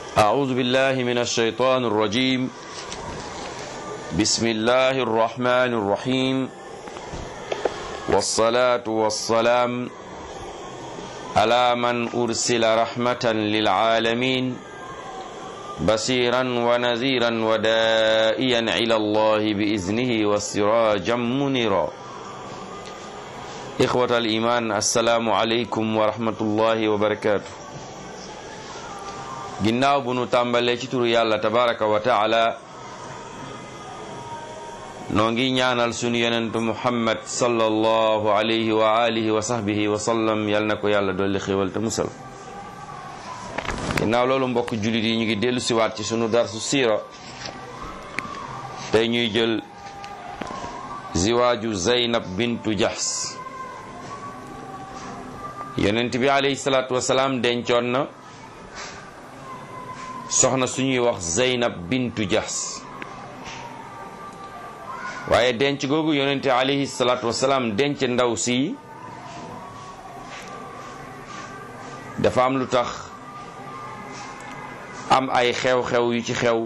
أعوذ بالله من الشيطان الرجيم بسم الله الرحمن الرحيم والصلاة والسلام على من أرسل رحمة للعالمين بصيرا ونذيرا ودائيا إلى الله بإذنه وسراجا منيرا إخوة الإيمان السلام عليكم ورحمة الله وبركاته ginnaaw bu nu tàmbalee ci turu yàlla tabaraka wa taala noo ngi ñaanal sunu yonentu muhammad sallallahu alayhi wa alihi wa sahbihi wa sallam yal na ko yàlla dolli xéwal te musal ginnaaw loolu mbokk jullit yi ñu ngi dellu siwaat ci sunu darsu siira tey ñuy jël ziwaaju zaynab bintu jahs yonent bi alayhi salaatu wasalaam dencoon na soxna suñuy wax Zeynab bintu Jahs waaye denc googu yonente alayhi salaatu wasalaam denc ndaw si dafa am lu tax am ay xew-xew yu ci xew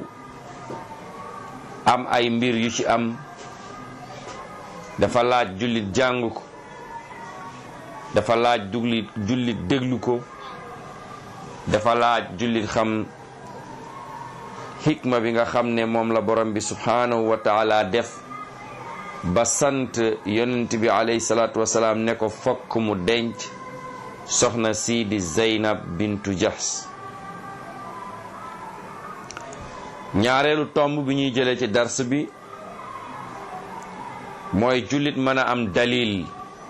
am ay mbir yu ci am dafa laaj jullit jàng ko dafa laaj duglit jullit déglu ko dafa laaj jullit xam xikma bi nga xam ne moom la borom bi subhanahu wa taala def ba sant yonent bi alayhi salaatu wasalaam ne ko fokk mu denc soxna sii di Zeynab bintu Jahs ñaareelu tomb bi ñuy jëlee ci dars bi mooy jullit mën a am dalil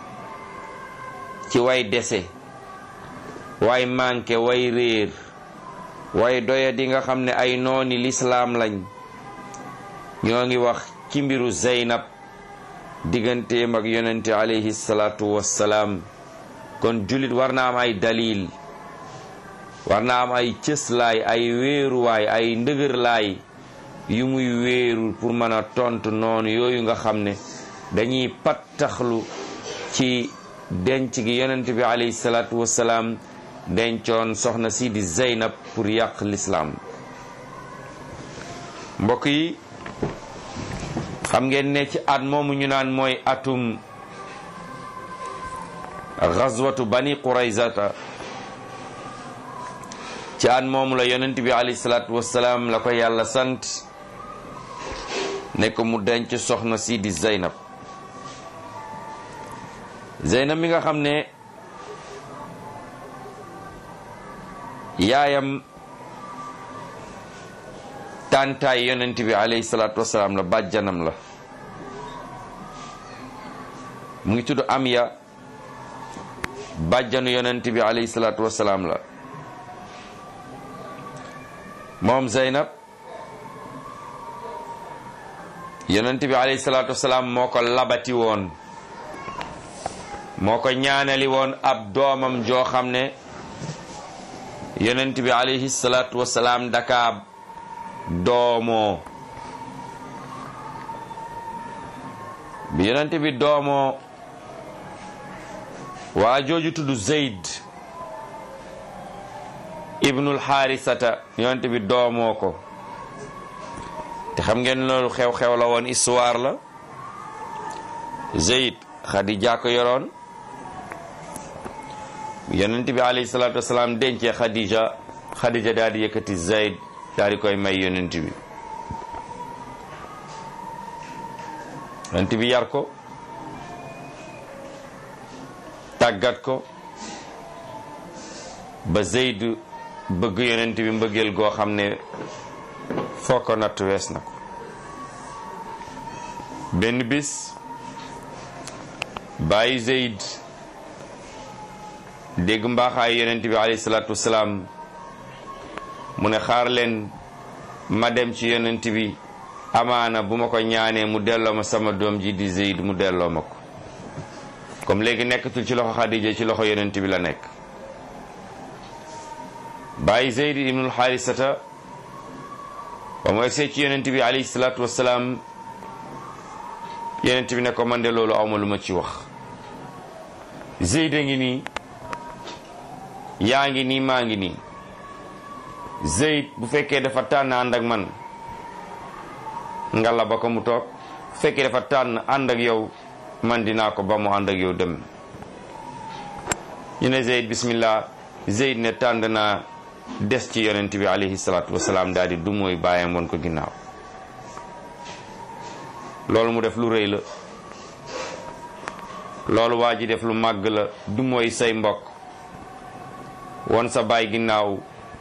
ci way dese way manqué way réer waaye doya di nga xam ne ay nooni lislaam lañ ñoo ngi wax ci mbiru Zeynab digganteem ak yonente alayhi salaatu wassalaam kon jullit war na am ay dalil war na am ay cëslaay ay wéeruwaay ay ndëgërlaay yu muy wéeru pour mën a tontu noonu yooyu nga xam ne dañuy pattaxlu ci denc gi yonente bi alayhi salaatu wassalaam dencoon soxna si di Zeynab pour yàq lislaam mbokk yi xam ngeen ne ci at moomu ñu naan mooy atum gazwatu bani quraysata ci at moomu la yonent bi alayhi salaatu wassalaam la ko yàlla sant ne ko mu denc soxna si di Zeynab Zeynab mi nga xam ne yaayam tàntaay yonent bi alayhi salaatu wasalaam la bàjjanam la mu ngi tudd Amya bàjjanu yonent bi alayhi salaatu wasalaam la moom Zeynab yonent bi alayhi salaatu wasalaam moo ko labati woon moo ko ñaanali woon ab doomam joo xam ne yonent bi alayhi salaatu wasalaam daka doomoo bi yonent bi doomoo waa jooju tudd Zeyd ibnul xaarisata yonent bi doomoo ko te xam ngeen loolu xew-xew la woon histoire la Zeyd Xadija ko yoroon yonent bi alayhi salaatu wasalaam dencee Khadija Khadija daal di yëkkati Zayd daal di koy may yonent bi yonent bi yar ko tàggat ko ba Zayd bëgg yonent bi mbëggeel goo xam ne foo ko natt wees na ko benn bis bàyyi Zayd dégg mbaaxaay yonent bi alayhi salaatu wasalaam mu ne xaar leen ma dem ci yonent bi amaana bu ma ko ñaanee mu delloo ma sama doom ji di Zeyd mu delloo ma ko comme léegi nekkatul ci loxo Xadija ci loxo yonent bi la nekk bàyyi Zeyd ibnul Xaarisata ba mu egsee ci yonent bi alayhi salaatu wasalaam yonent bi ne ko man de loolu awma lu ma ci wax Zeyd a ngi nii yaa ngi nii maa ngi nii Zeyd bu fekkee dafa tànn ànd ak man nga la ba ko mu toog bu fekkee dafa tànn ànd ak yow man dinaa ko ba mu ànd ak yow dem ñu ne Zeyd bismillah Zeyd ne tànn naa des ci yonent bi alayhi salaatu wasalaam daal di du mooy bàyyam woon ko ginnaaw loolu mu def lu rëy la loolu waa ji def lu màgg la du mooy say mbokk won sa baay ginnaaw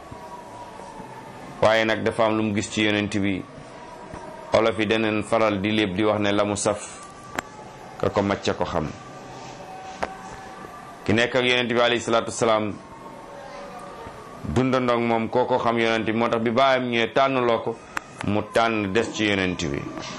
waaye nag dafa am lu mu gis ci yonent bi olof yi daneen faral di léeb di wax ne la mu saf ka ko macca ko xam ki nekk ak yonent bi alayhi salaatu wasalaam dundandoog moom koo ko xam yonent bi moo tax bi baayam ñëwee tànnloo ko mu tànn des ci yonent bi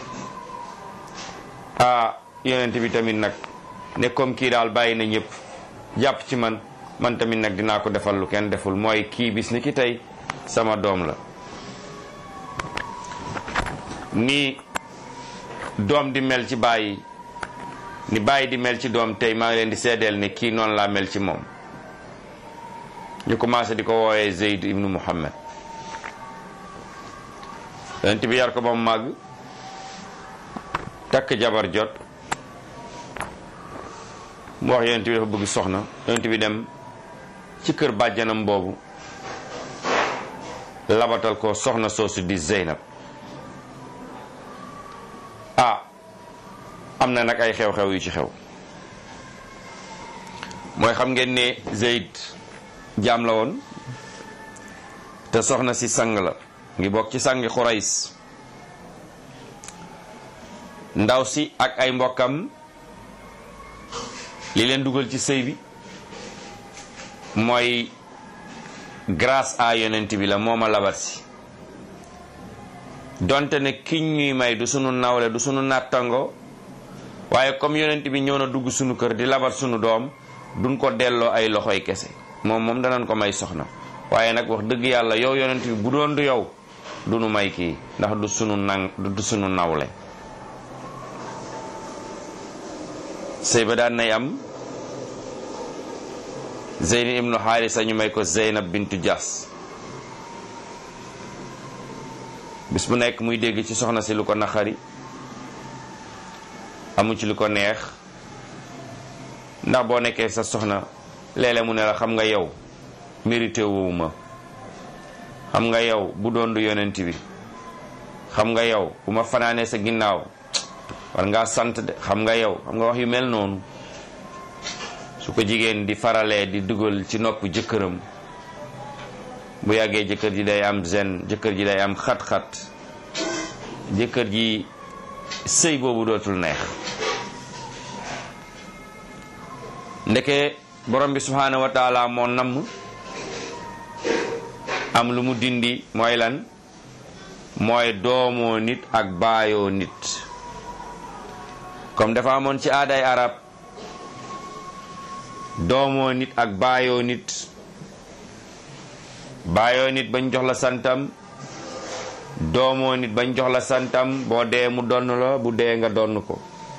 ah yonent bi tamit nag ne comme kii daal bàyyi na ñëpp jàpp ci man man tamit nag dinaa ko defal lu kenn deful mooy kii bis ni ki tey sama doom la ni doom di mel ci bàyyi ni bàyyi di mel ci doom tey maa ngi leen di seedeel ne kii noonu laa mel ci moom ñu commencé di ko wooyee Zeyd ibnu Muhammad yonent bi yar ko ba mu màgg takk jabar jot mu wax yonent bi dafa bëgg soxna yonent bi dem ci kër bàjjanam boobu labatal ko soxna soosu di Zeynab ah am na nag ay xew-xew yu ci xew mooy xam ngeen ne Zeyd jaam la woon te soxna si sang la ngi bokk ci sangi Xurays ndaw si ak ay mbokkam li leen dugal ci sëy bi mooy grâce à yonent bi la moo ma labat si donte ne kiñ ñuy may du sunu nawle du sunu nattango waaye comme yonent bi ñëw na dugg sunu kër di labat sunu doom duñ ko delloo ay loxoy kese moom moom danañ ko may soxna waaye nag wax dëgg yàlla yow yonent bi bu doon du yow du nu may kii ndax du sunu nang du sunu nawle sëy ba daan nay am Zeyni ibnu Xaarisa ñu may ko Zeynab bintu Jaas bis bu nekk muy dégg ci soxna si lu ko naqari amu ci lu ko neex ndax boo nekkee sa soxna léeg-léeg mu ne la xam nga yow mérité wu ma xam nga yow bu doon du yonent bi xam nga yow bu ma fanaanee sa ginnaaw war ngaa sant de xam nga yow xam nga wax yu mel noonu su ko jigéen di faralee di dugal ci nopp jëkkëram bu yàggee jëkkër ji day am zen jëkkër ji day am xat-xat jëkkër ji sëy boobu dootul neex ndeke borom bi subhaanahu wa taala moo namm am lu mu dindi mooy lan mooy doomoo nit ak baayoo nit comme dafa amoon ci aaday arab doomoo nit ak baayoo nit baayoo nit bañ jox la santam doomoo nit bañ jox la santam boo dee mu donn la bu dee nga donn ko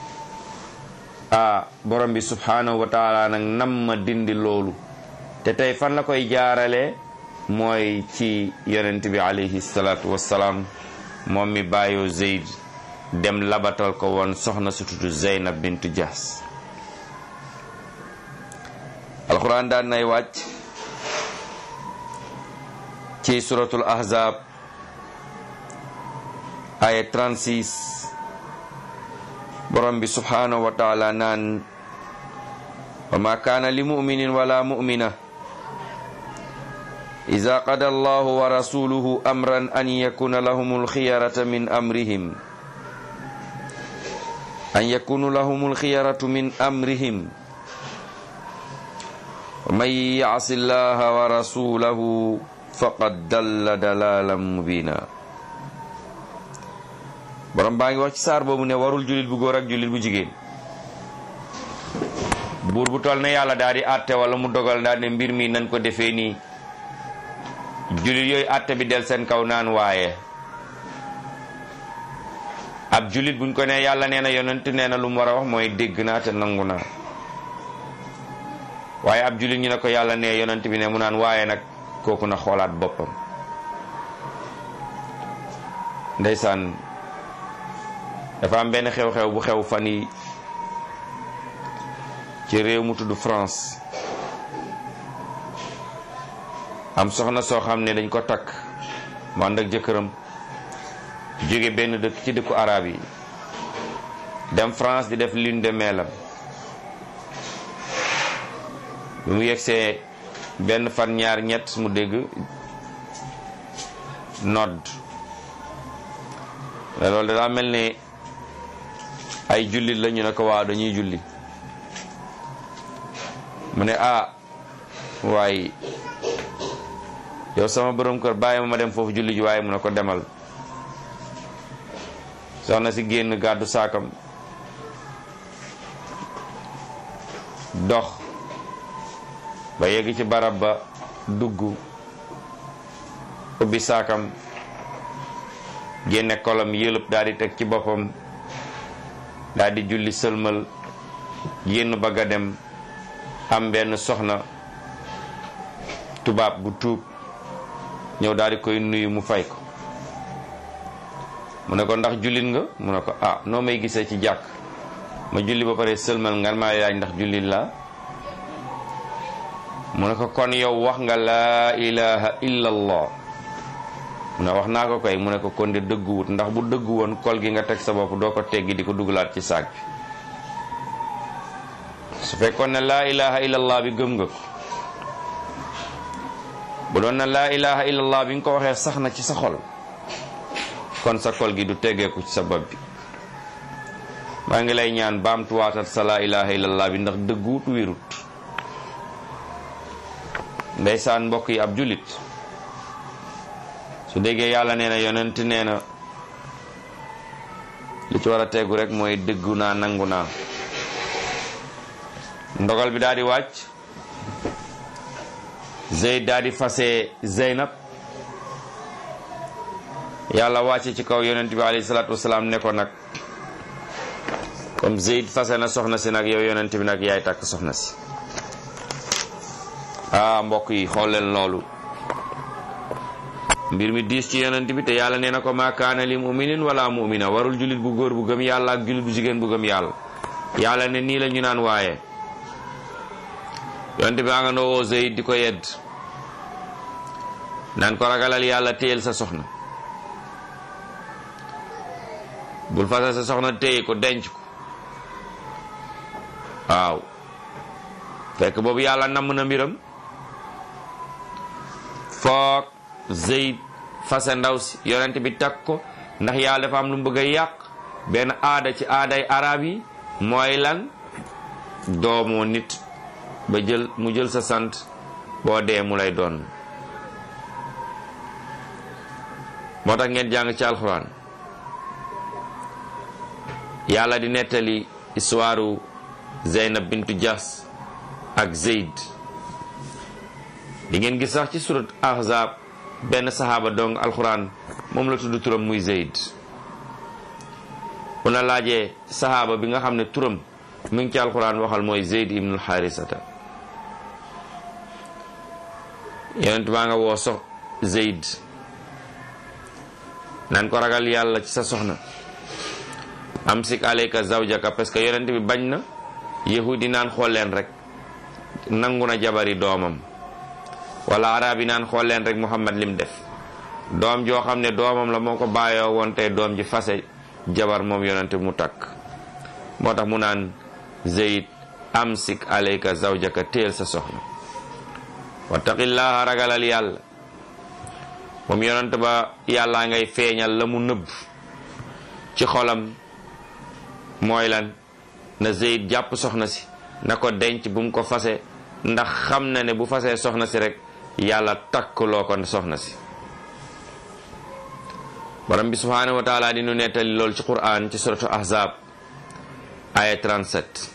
ah borom bi subhanahu wa taala nag nam ma dindi loolu te tey fan la koy jaarale mooy ci yonent bi alayhi salaatu wassalaam moom mi bàyyoo Zeyd dem labatal ko woon soxna su tudd Zeynab bintu Jaas alquran daan nay wàcc ci suratul ahzab aya 36 borom bi subhanahu wa taala naan wa ma kaana li muminin wala mumina ida qada allahu wa rasuluhu amran an yakuna lahum alxiyarata min amrihim an yakunu lahum alxiyaratu min amrihim ومن يعص الله ورسوله فقد دل دلالا مبينا borom baa ngi wax ci saar boobu ne warul jullit bu góor ak jullit bu jigéen buur bu toll ne yàlla daal di àtte wala mu dogal daal ne mbir mi nañ ko defee nii jullit yooyu àtte bi del seen kaw naan waaye ab jullit buñ ko ne yàlla nee na yonent nee na lu mu war a wax mooy dégg naa te nangu naa waaye ab jullit ñu ne ko yàlla ne yonent bi ne mu naan waaye nag kooku na xoolaat boppam ndeysaan dafa am benn xew-xew bu xew fan yi ci réew mu tudd France am soxna soo xam ne dañ ko takk mu ànd ak jëkkëram jóge benn dëkk ci dëkku arab yi dem France di def lune de mielam bi mu yegsee benn fan ñaar ñett mu dégg nodd mais loolu daa mel ne ay jullit la ñu ne ko waaw dañuy julli mu ne ah waaye yow sama borom kër bàyyi ma ma dem foofu julli ji waaye mu ne ko demal soxna si génn gàddu saakam dox ba yegg ci barab ba dugg ubbi saakam génne kolam yëlëb daal di teg ci boppam daal di julli sëlmal génn bëgg a dem am benn soxna tubaab bu tuub ñëw daal di koy nuyu mu fay ko mu ne ko ndax jullit nga mu ne ko ah noo may gisee ci jàkk ma julli ba pare sëlmal nga maa laaj ndax jullit la mu ne ko kon yow wax nga laa ilaha illa allah mu ne wax naa ko koy mu ne ko kon de dëgguwut ndax bu dëggu woon kol gi nga teg sa bopp doo ko teggi di ko dugalaat ci saak bi su fekkoon ne laa ilaha illallah bi gëm nga ko bu doon na laa ilaha illallah bi nga ko waxee sax na ci sa xol kon sa kol gi du teggeeku ci sa bopp bi maa ngi lay ñaan baamtuwaatat sa laa ilaha illallah bi ndax dëgguwut wérut ndeysaan mbokk yi ab jullit su déggee yàlla nee na yonent nee na li ci war a tegu rek mooy dëggu naa nangu naa ndogal bi daal di wàcc Zeyd daal di fase Zeynab yàlla wàcce ci kaw yonent bi alayhi salaatu wasalaam ne ko nag comme Zeyd fase na soxna si nag yow yonent bi nag yaay takk soxna si ah mbokk yi xool leen loolu mbir mi diis ci yonent bi te yàlla nee na ko maa kaana li muminin wala mumina warul jullit bu góor bu gëm yàlla ak jullit bu jigéen bu gëm yàlla yàlla ne nii la ñu naan waaye yonent bi nga noo woo Zeyd di ko yedd naan ko ragalal yàlla téyel sa soxna bul fase sa soxna téye ko denc ko waaw fekk boobu yàlla namm na mbiram foog Zeyd fase ndaw si yonent bi takk ko ndax yàlla dafa am lu mu bëgg a yàq benn aada ci aaday arab yi mooy lan doomoo nit ba jël mu jël sa sant boo dee mu lay doon moo tax ngeen jàng ci alxuraan yàlla di nettali histoire Zeynab bintu Jas ak Zeyd di ngeen gis sax ci surat ahzab benn saxaaba dong alxuraan moom la tudd turam muy Zeyd bu na laajee saxaaba bi nga xam ne turam mu ngi ci alxuraan waxal mooy Zeyd ibnul Xaarisata yonent baa nga woo sox Zeyd nan ko ragal yàlla ci sa soxna amsik alayka zawjaka parce que yonent bi bañ na yahudi naan xool leen rek nangu na jabari doomam wala arab yi naan xool leen rek muhammad lim def doom joo xam ne doomam la moo ko bàyyoo woon tey doom ji fase jabar moom yonent mu takk moo tax mu naan zeyd amsik alayka zawjaka téel sa soxna wattaqillaha ragalal yàlla moom yonent ba yàllaa ngay feeñal la mu nëbb ci xolam mooy lan na Zeyd jàpp soxna si na ko denc bu mu ko fase ndax xam na ne bu fasee soxna si rek yàlla takkloo ko soxna si borom bi subhaanahu wa taala di nu nettali loolu ci Qur'an ci suratu ahzab aya 37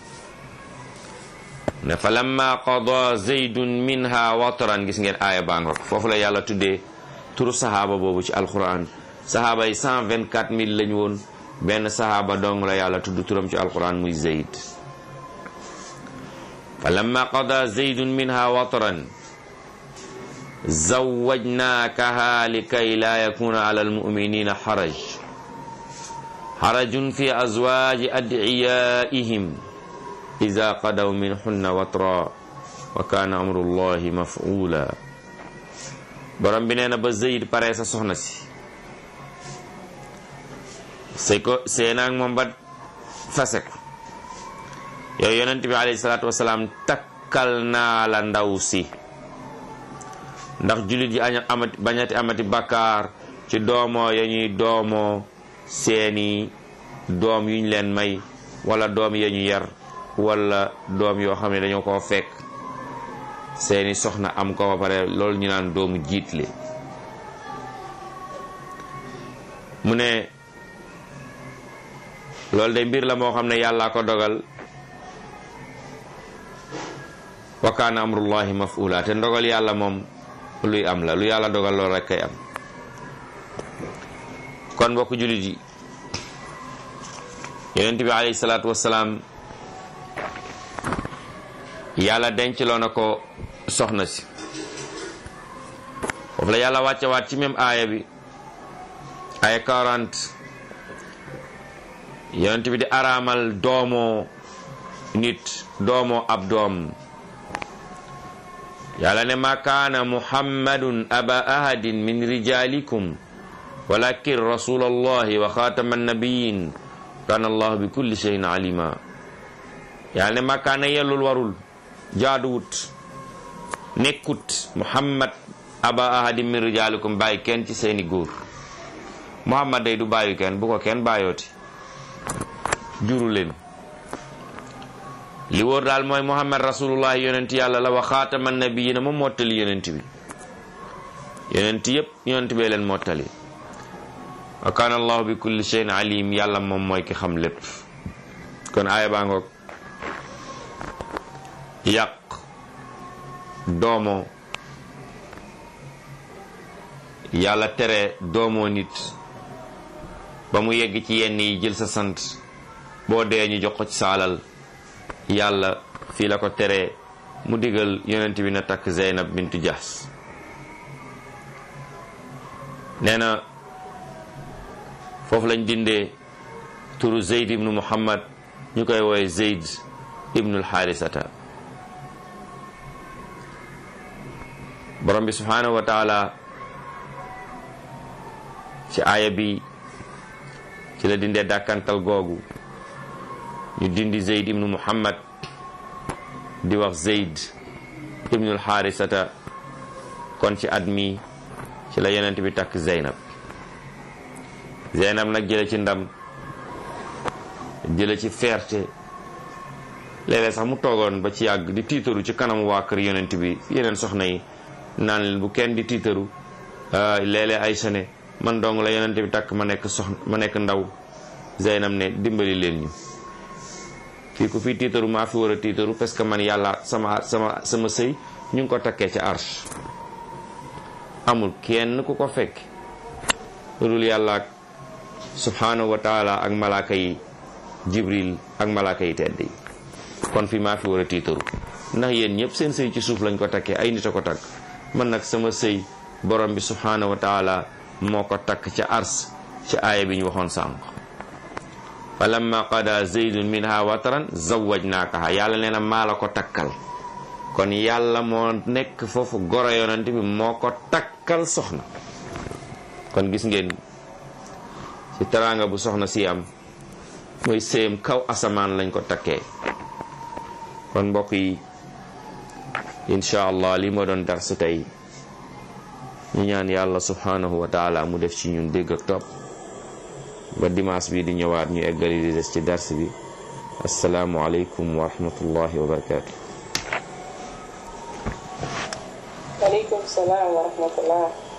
ne fa lamma qada zeydun minha wataran gis ngeen aaya baa nga foofu la yàlla tuddee turu sahaaba boobu ci alquran sahaaba yi 124 mille lañu woon benn sahaaba dong la yàlla tudd turam ci alquran muy zeyd fa lamma qada zeydun minha wataran zawwajnaakaha likay laa yakuna ala almuminina xaraj xarajun fi azwaaji adiyaihim ida qadaw minhunna watra wa kaana amrullahi mafula borom bi nee na ba Zayd pare sa soxna si sëy ko sëy naag moom ba fase ko yow yonent bi alayhi salaatu wasalaam takkal naa la ndaw si ndax jullit yi aña amati bañati amati bakkaar ci doomoo ya ñuy doomoo seeni doom yuñ leen may wala doom ya ñu yar wala doom yoo xam ne dañoo koo fekk seeni soxna am ko ba pare loolu ñu naan doomu jiitle mu ne loolu de mbir la moo xam ne yàllaa ko dogal wa kaana amrullahi mafula te ndogal yàlla moom luy am la lu yàlla dogal loolu rek kay am kon mbokk jullit yi yonent bi alayhi salaatu wassalaam yàlla denculoo na ko soxna si foofu la yàlla wàcce waat ci même aaya bi aaya 40 yonent bi di araamal doomoo nit doomoo ab doom yàlla ne ma kaana muhammadun aba ahadin min rijalikum walakin rasul allahi wa xaatama annabiyin kaana allahu bi kulli shay'in alima yàlla ne ma kaana yellul warul jaaduwut nekkut muhammad aba ahadin min rijalikum bàyyi kenn ci seeni góor muhammad day du bàyyi kenn bu ko kenn bàyyooti juru leen li wóor daal mooy muhammad rasulullah yonent yàlla la wa xaatama nabiyina moom mottali yonent bi yonent yépp yonent bee leen mottali wa kaana allahu bi kulli shay'in alim yàlla moom mooy ki xam lépp kon aaya baa ngoog yàq doomo yàlla tere doomoo nit ba mu yegg ci yenn yi jël sa sant boo dee ñu jox ko ci sa alal yàlla fii la ko teree mu digal yonent bi na takk Zeynab bintu Jahs nee na foofu lañ dindee turu Zeyd ibnu Muhammad ñu koy woowe Zeyd ibnul Xaarisata borom bi subhaanahu wa taala ci aaya bi ci la dindee dàkkantal googu ñu dindi zeyd ibnu muhammad di wax zeyd ibnul xaarisata kon ci at mi ci la yonent bi takk zeynab zeynab nag jële ci ndam jële ci fierté léeg-léeg sax mu toogoon ba ci yàgg di tiitaru ci kanamu waa kër yonent bi yeneen soxna yi naan leen bu kenn di tiitaru léeg-léeg ay sone man dong la yonent bi takk ma nekk soxna ma nekk ndaw zeynab ne dimbali leen ñu fii ku fi tiitaru maa fi war a tiitaru parce que man yàlla sama sama sama sëy ñu ngi ko takkee ca arsh amul kenn ku ko fekk lu dul yàlla ak subhanahu wa taala ak malaaka yi jibril ak malaaka yi tedd yi kon fi maa fi war a tiitaru ndax yéen ñëpp seen sëy ci suuf lañ ko takkee ay nit a ko takk man nag sama sëy borom bi subhanahu wa taala moo ko takk ca ars ci aaya bi ñu waxoon sànq fa lamma qada zaydun minha wataran zawajnaakaha yàlla nee na maa la ko takkal kon yàlla moo nekk foofu goro yonent bi moo ko takkal soxna kon gis ngeen ci teraanga bu soxna si am mooy séem kaw asamaan lañ ko takkee kon mbokk yi incha allah li moo doon darsu tey ñu ñaan yàlla subhanahu wa taala mu def ci ñun dégg ak topp ba dimanche bi di ñëwaat ñu eggali di des ci dars bi asalaamu aleykum wa rahmatullahi wa barakatu waaleykum salaam wa rahmatullah